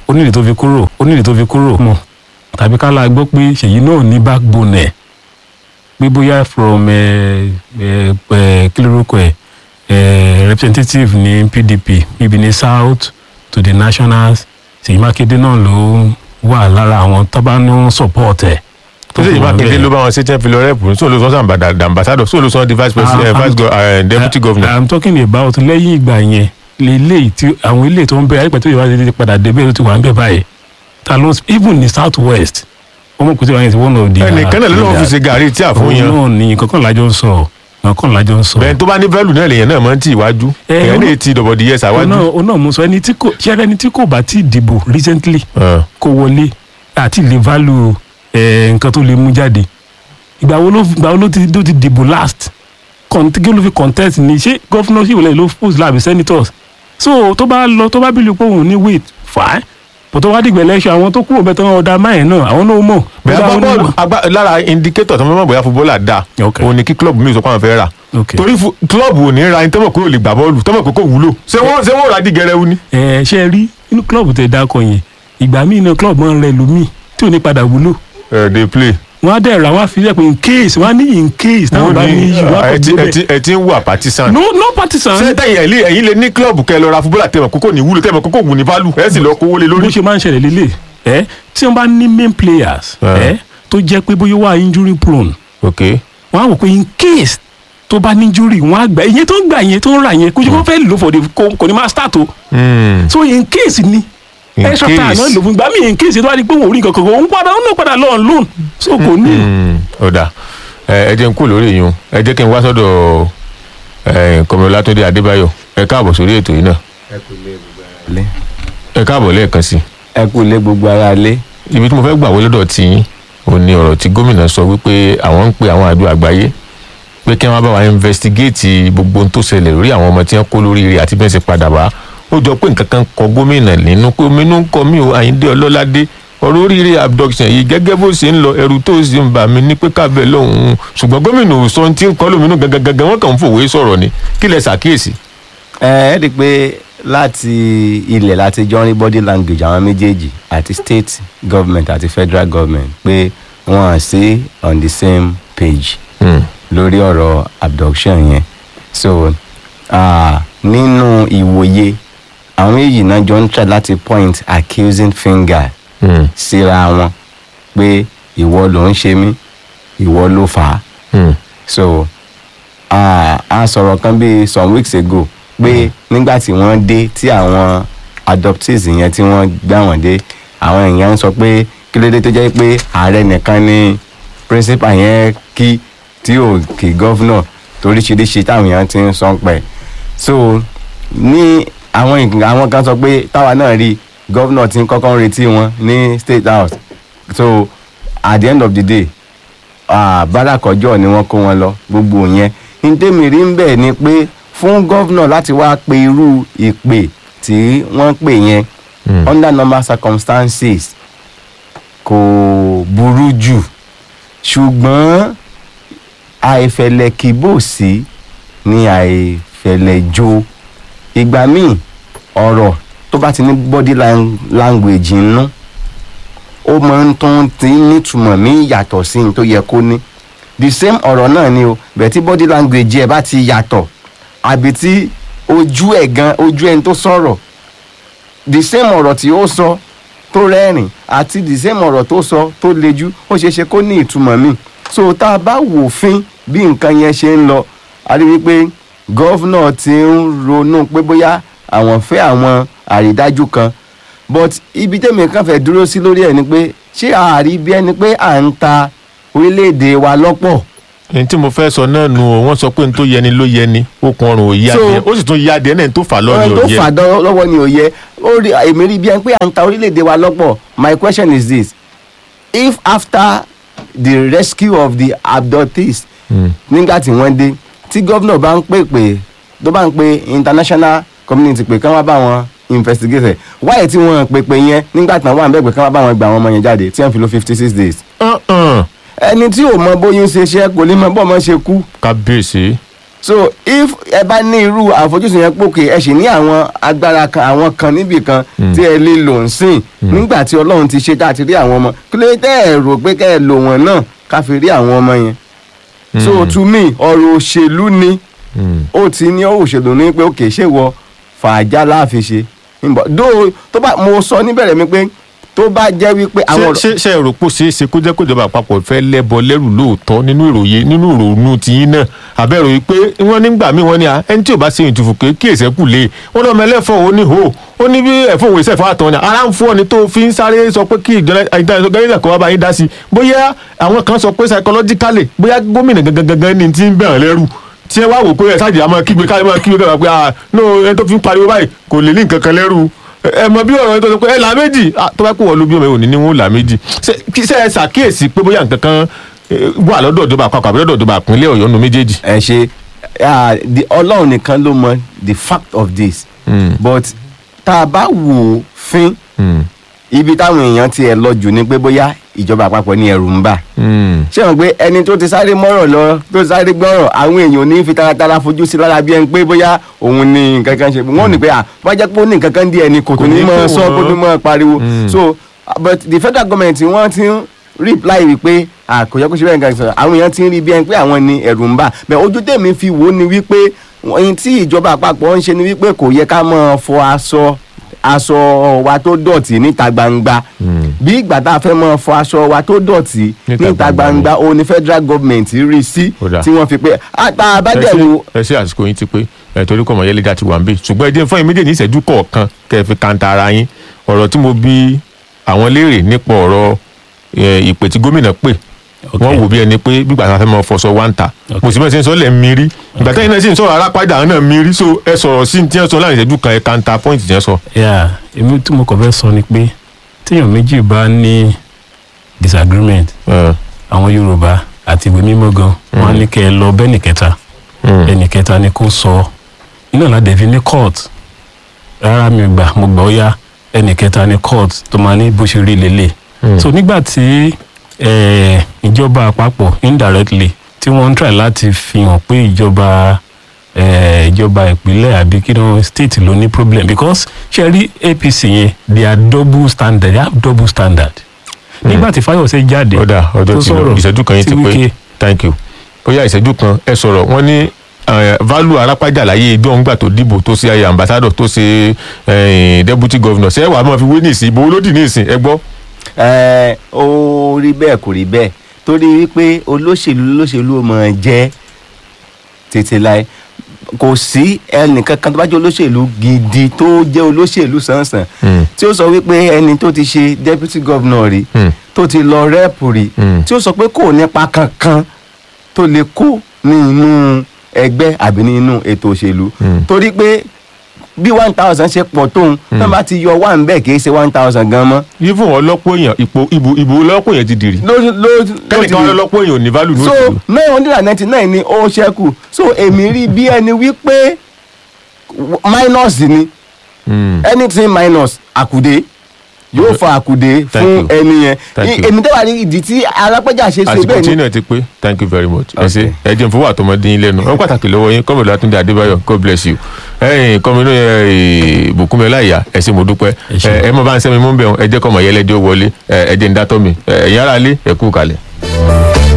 onídìí tó fi kúrò onídìí tó fi kúrò mọ̀ tàbí ká la gbọ́ pé ṣèyí náà ní backbone ẹ̀ pé bóyá from ẹ ẹ ẹ kí lórúkọ ẹ ẹ representative ní pdp níbi ní south to the nationals ṣèyí mákindé náà ló wà lára àwọn tó bá ní wọn support ẹ. tó sì yìí mákindé ló bá wọn ṣe ten filo rep sóò ló sọ sàn bàdà ambassador sóò ló sọ di vice president Ah, vice go- eh, deputy governor. i'm talking about lẹ́yìn ìgbà yẹn lélẹ́yìí tí àwọn ilé tó ń bẹ̀rẹ̀ àyíká tó yẹ wá ti padà débẹ̀ ló ti wà ń bẹ̀ báyìí ta ló even ní south west ọmọ kùtì wáyé ti one of the. ẹnìkan náà ló lọ́wọ́ fi ṣe gàrí tí àfún yan òun náà ní kankan lájọ ń sọ kankan lájọ ń sọ. bẹ́ẹ̀ tó bá ní value náà lèèyàn náà máa ń tì iwájú Eh, èèyàn ó- lè ti dọ̀bọ̀dì yẹ òun sàwájú. náà òun náà mo sọ ẹni tí kò ṣẹ́rẹ́ ẹni tí kò bá ti dìbò recently Ah. kó wọlé àti lè value ẹ̀ nǹkan tó lè mú jáde ìgbà wo ló ìgbà wo ló ti ló ti dìbò last Cont- kí ló fi contest ni ṣé governorship lẹ́yìn ló post láàbí senators so tó bá lọ tó bá bílù pé òun ní wait fine but tó wá dìgbà election àwọn tó kúrò bẹ́ẹ̀ tó ń ọ̀dà máyẹ̀ náà àwọn náà mọ̀ bẹ́ẹ̀ Bóyá àwọn agbábọ́ọ̀lù náà- agbá- lára indicator tó mọ̀ bóyá footballer dà Ok. òun ni kí club mi sọ pé àwọn fẹ́ rà ok torí fu- club ò ní ra ẹni tọ́mọ̀ kó lè gbà bọ́ọ̀lù tọ́mọ̀ pé kò wúlò ṣé wọ́n ṣé wọ́n rà dí gẹrẹ́wú ni. ẹ ṣe rí inú club tẹ dákọ yẹn ìgbà míì náà club máa ń rẹ lómi tí ò ní padà wúlò ẹ dey play. wọn á dẹ̀ ra wọn á fi lẹ́pẹ́ in case wọn á ní in case táwọn bá ní issue wọn á ẹ kọ́ ti- gbé ẹ bẹ́ẹ̀. ti- ẹ ti ń wà partisan. no no partisan ṣé tẹ̀yìn ẹ̀yìn ẹ̀yìn lè ní club kẹ́ ẹ lọ ra footballer tẹ̀mọ̀ kókó ní wúlò tẹ̀mọ̀ kókó wù ní value ẹ̀ sì lọ kówó lé bó lórí. ṣe máa ń ṣẹlẹ̀ lélẹ̀ ẹ tí wọ́n bá ní main players Ah. ẹ tó jẹ́ pé bóyá wà injury prone ok wọ́n á wò pé in case tó bá ní injury wọ́n á gbà ìyẹn tó ń gbà yẹn tó ń rà yẹn kó ṣe kó fẹ́ lò for the kò kò ní máa start o Hmm. so in case ni In extra time case. náà lò fún gbà mí in case tó bá di pé wọ́n ò rí nǹkan kan òun padà òun náà padà lọ́ọ̀ loan so kò ní. Hmm. ọ̀dà ẹ ẹ jẹ́ n kú lórí yìí ẹ jẹ́ kí n wá sọ́dọ̀ kọmọlá tó dé adébáyọ̀ ẹ káàbọ̀ sórí ètò yìí náà lé ẹ káàbọ̀ lẹ́ẹ̀kan sí i. ẹ kú lé gbogbo ara lé ibi tí mo fẹ́ gbà wọlé dọ̀ tí yín ò ní ọ̀rọ̀ tí gómìnà sọ wípé àwọn ń pe àwọn àjọ àgbáyé pé kí wọ́n bá wa investigate gbogbo ohun tó ṣẹlẹ̀ lórí àwọn ọmọ tí wọ́n kó lórí rẹ̀ àti bí wọ́n ṣe padà wá ó jọ pé nǹkan kan kọ gómìnà nínú pé omi inú ń kọ mí o àyíndé ọlọ́ládé ọ̀rọ̀ oríire abduction yìí gẹ́gẹ́ bó ṣe ń lọ ẹrù tó sì ń bà mí ní pé kábẹ́ lọ́hùn-ún ṣùgbọ́n gómìnà ò sọ ohun tí ń kọ́ lóminú gangan gangan wọ́n kàn ń fòwe sọ̀rọ̀ ni kí lẹ ṣàkíyèsí. ẹ ẹ rí i pé láti ilẹ̀ láti jọ rí body language àwọn méjèèjì àti state government àti federal government pé wọ́n á sí on the same page Hmm. lórí ọ̀rọ̀ abduction yẹn so ah, nínú ìwòye àwọn méjì náà jọ ń try láti point accusing finger Hmm. síra wọn pé ìwọ ló ń ṣe mí ìwọ ló fà á Hmm. so a a sọ̀rọ̀ kan bíi some weeks ago pé nígbà tí wọ́n dé tí àwọn adoptees yẹn tí wọ́n gbà wọ́n dé àwọn èèyàn ń sọ pé kí ló dé tó jẹ́ pé ààrẹ nìkan ni principal yẹn kí tí ò kí governor toríṣiríṣi táwọn èèyàn ti ń sọ pẹ̀ so ní àwọn ìgbà àwọn kan sọ pé táwa náà rí governor ti ń kọ́kọ́ ń retí wọn ní state house so at the end of the day ah, bárakọjọ ni wọ́n kó wọn lọ gbogbo yẹn ntẹ́mi rí ń bẹ̀ ni pé fún gọ́vnà láti wá pe irú ìpè tí wọ́n pè yẹn Hmm. under normal circumstances kò burú jù ṣùgbọ́n àìfẹ̀lẹ̀ kìbòsí ni àìfẹ̀lẹ̀ jo ìgbà míì ọ̀rọ̀ tó bá ti ní body lang- language nínú ó máa ń tún ti nítumọ̀ ní yàtọ̀ sí ní tó yẹ kó ní the same ọ̀rọ̀ náà ni o bẹ̀ẹ̀ tí body language ẹ̀ bá ti yàtọ̀ àbí tí ojú ẹ̀ gan ojú ẹni tó sọ̀rọ̀ the same ọ̀rọ̀ tí ó sọ tó rẹ́rìn àti the same ọ̀rọ̀ tó sọ tó lejú ó ṣeé ṣe kó ní ìtumọ̀ míì so tá a bá wò fín bí nǹkan yẹn ṣe ń lọ a rí wípé gọ́vnà ti ń ronú pé bóyá àwọn fẹ́ àwọn àrídájú kan but ibi tẹ́mi kan fẹ́ dúró sí lórí ẹ̀ ni pé ṣé àárí bí ẹni pé à ń ta orílẹ̀-èdè wa lọ́pọ̀ ẹni tí mo fẹ́ sọ náà nu o wọ́n sọ pé n tó yẹni ló yẹni okùn ọrùn ò yá So- díẹ̀ ó sì tún yá díẹ̀ náà n tó fà lọ́ọ̀ni ọ̀rọ̀ ò tó yẹ. fà dán lọ́wọ́ ni ò yẹ ó rí èmi rí bí ẹni pé à ń ta orílẹ̀-èdè wa lọ́pọ̀ my question is this if after the rescue of the abductees Hmm. nígbà tí wọ́n dé tí gómìnà bá ń pè pé tó bá ń pe international community pé kán wá bá wọn investigate ẹ̀ wáyé tí wọ́n pè pé yẹn nígbà tí wọ́n wà ń bẹ̀ pé kán wá bá wọn gba àwọn ọmọ yẹn jáde tí wọ́n fi lo fifty six days Uh-uh. ẹni tí ò mọ bóyún ṣe ṣe kò ní mọ bọ́ ọmọ ṣe kú kábíyèsí. so if ẹ bá ní irú àfojúsùn yẹn pòkè ẹ sì ní àwọn agbára kan àwọn kan níbì kan tí ẹ lè lò ń sìn nígbà tí ọlọ́run ti ṣe tá a ti rí àwọn ọmọ kí ló dé tẹ́ ẹ rò pé kẹ́ ẹ lò wọ́n náà ká fi rí àwọn ọmọ yẹn so to me ọ̀rọ̀ òṣèlú ni Mm. ó ti ní ọ̀rọ̀ òṣèlú ní pé òkè ṣé wọ fàájà láàfin ṣe Ǹbọ̀- dó tó bá mo sọ níbẹ̀rẹ̀ mi pé tó bá jẹ́ wípé àwọn ṣé ṣé ṣé ẹ rò pé ó ṣeé ṣe kó jẹ́ kó ìjọba àpapọ̀ fẹ́ lẹ́bọ lẹ́rù lóòótọ́ nínú ìròyìn nínú ìrònú tiyín náà àbẹ̀rò yìí pé wọ́n nígbà míì wọ́n ní à ẹni tí ò bá ṣe ìtùfù ké kí èsẹ̀ kù lé wọ́n lọ́mọ ẹlẹ́fọ̀ ó ní hò ó ní bí ẹ̀fọ́ òwe sẹ̀fọ́ àtọ̀ ni ara ń fọ́ ni tó fi ń sáré sọ pé kí ìjọba kan wá bá yín dá sí i bóyá àwọn kan sọ pé psychologically bóyá gómìnà gangan gangan ni ti ń bẹ̀rẹ̀ lẹ́rù tí ẹ wá wò pé ẹ ṣáàjì àmọ́ kígbe káyọ̀ máa kígbe káyọ̀ pé ah no ẹni tó fi ń pariwo báyìí kò lè ní nǹkan kan lẹ́rù ẹ mọ bí ọ̀rọ̀ yẹn tó sọ pé ẹ là méjì ah, tó bá kó wọ́n ló bí ọmọ yẹn ò ní ní wọn là méjì ṣe kí- ṣe ẹ ṣàkíyèsí pé bóyá nǹkan kan eh, wà lọ́dọ̀ ìjọba àpapọ̀ àbí lọ́dọ̀ ìjọba ìpínlẹ̀ ọ̀yọ́ nu méjèèjì. ẹ ṣe ah, the- ọlọ́run nìkan ló mọ the fact of this Mm. but tá a bá wò ó fín Mm. ibi táwọn èèyàn ti ẹ̀ lọ jù ni pé bóyá ìjọba àpapọ̀ ní ẹ̀rù ń bà Mm. ṣé wọn pé ẹni tó ti sáré mọ́rọ̀ lọ tó ti sáré gbọ́rọ̀ àwọn èèyàn ò ní fi taratara fojú sí lára bí ẹni pé bóyá òun ní nǹkan kan ṣe wọ́n ní pé à wọ́n jẹ́ pé ó ní nǹkan kan díẹ̀ ni kò Kò tó ní ní mọ́ kó sọ wọ́n. kó tó mọ́ pariwo Mm. so but the federal government wọ́n ti ń reply wípé à kò yẹ kó ṣe bẹ́ẹ̀ nǹkan sọ àwọn èèyàn ti ń rí bí ẹni pé àwọn ní ẹ̀rù ń bà bẹ́ẹ̀ ojú tèmi fi wò ó ni wípé ohun tí ìjọba àpapọ̀ ń ṣe ni wípé kò yẹ ká máa fọ aṣọ aṣọ wa tó dọ̀tí níta gbangba Mm. bí ìgbà tá a fẹ́ máa fọ aṣọ wa tó dọ̀tí Níta níta gbangba gbangba ó ní federal government rí sí Ó dáa. tí wọ́n fi pé àtà ẹ abájẹ́wò ṣe- ẹ ṣe àsìkò yín ti pé ẹ torí kọ́ mọ̀yẹ́lẹ́ dá ti wà ń bẹ̀ ṣùgbọ́n ẹ jẹ́ fún yín méjèèjì ní ìṣẹ́jú kọ̀ọ̀kan kẹ́ ẹ fi kanta ara yín ọ̀rọ̀ tí mo bi àwọn léèrè nípa ọ̀rọ̀ eh, ìpè tí gómìnà pè Ok. wọ́n wò bí ẹni pé bí gbàgbà fẹ́ mọ fọṣọ wá ń ta Ok. mo sì bẹ́ẹ̀ ṣe ń sọ lẹ̀ ń mi rí ìgbà tẹ́yìn náà sì ń sọ̀rọ̀ arápájà àwọn náà mi rí so ẹ sọ̀rọ̀ sí ti yẹn sọ láàrin ìṣẹ́jú kan ẹ kanta point yẹn sọ. yeah èmi tí mo kàn fẹ́ sọ ni pé téèyàn méjì bá ní disagreement Eh, àwọn yorùbá àti ìwé mímọ́ gan wọn á ní kẹ́ ẹ lọ bẹ́ẹ̀ nìkẹta mm, ẹnì kẹta ni kò sọ iná ládẹ fi ní court rárá mi gbà mo gbà ó yá ẹnì kẹta ni court tó máa ní bó ṣe rí lélẹ̀ mm, so nígbà tí eh, ìjọba àpapọ̀ indirectly tí wọ́n ń try láti fi hàn pé ìjọba eh, ìjọba ìpínlẹ̀ àbí kí wọ́n state ló ní problem because ṣe rí apc yẹn they are double standard they have double standard nígbà tí fayose jáde ọ̀dà ọjọ́ tó ti lọ sọ̀rọ̀ ìṣẹ́jú kan yín ti tí pé Wike- thank you bóyá ìṣẹ́jú kan ẹ sọ̀rọ̀ wọ́n ní eh, value arápájà láyé ìjọ ń gbà tó dìbò tó ṣe ayé ambassador tó ṣe eh, deputy governor ṣé wàá máa fi wé ní ìsìn ìbò olódì ní ìsìn ẹ gbọ́. ẹ ó rí bẹ́ẹ̀ kò rí bẹ́ẹ̀ torí wípé olóṣèlú olóṣèlú ò mọ̀ jẹ́ tètè láì kò sí ẹnìkankan tó bá jẹ́ olóṣèlú gidi tó jẹ́ olóṣèlú sànsàn Mm. tí ó sọ wípé ẹni tó ti ṣe deputy governor rí Mm. tó ti lọ rẹ́ẹ̀pù rí Mm. tí ó sọ pé kò nípa kankan tó lè kó ní inú ẹgbẹ́ àbí ní inú ètò òṣèlú Mm. torí pé bí one thousand ṣe pọ̀ tóun náà bá ti yọ one bẹ́ẹ̀ kì í ṣe one thousand gan mọ́ yí fún wọn lọ́pọ̀ èèyàn ipò ìbò ìbò lọ́pọ̀ èèyàn ti dìrì ló ló ló ti kẹ́nìkan wọn lọ́pọ̀ èèyàn ò ní value ní so òṣèlú. nine hundred and ninety nine ni ó ṣẹ́kù so èmi rí bí ẹni wípé minus ni Mm. anything minus àkùdé yóò fa àkùdé Thank fún you. ẹni yẹn Thank I- you. èmi tẹ́wà ní ìdí tí alápẹ́jà ṣe ṣe àsìkò bẹ́ẹ̀ tí ni náà ti pé thank you very much ẹ ṣe Okay. ẹ jẹun fún wa àtọmọdé yín lẹ́nu wọn pàtàkì lọ́wọ́ yín kọmọdé látúndé adébáyọ̀ god bless you ẹ̀yin kọmínú ẹ bùkúnmi ọláìyá ẹ ṣé mo dúpẹ́ Ẹ ṣé. ẹ ẹ mọ bá ń sẹmi mú bẹ ẹ jẹ kọmọ yẹlẹdẹ ó wọlé ẹ ẹ jẹ ń dátọ mi ẹ ẹ̀yin ará ilé ẹ kú kalẹ̀.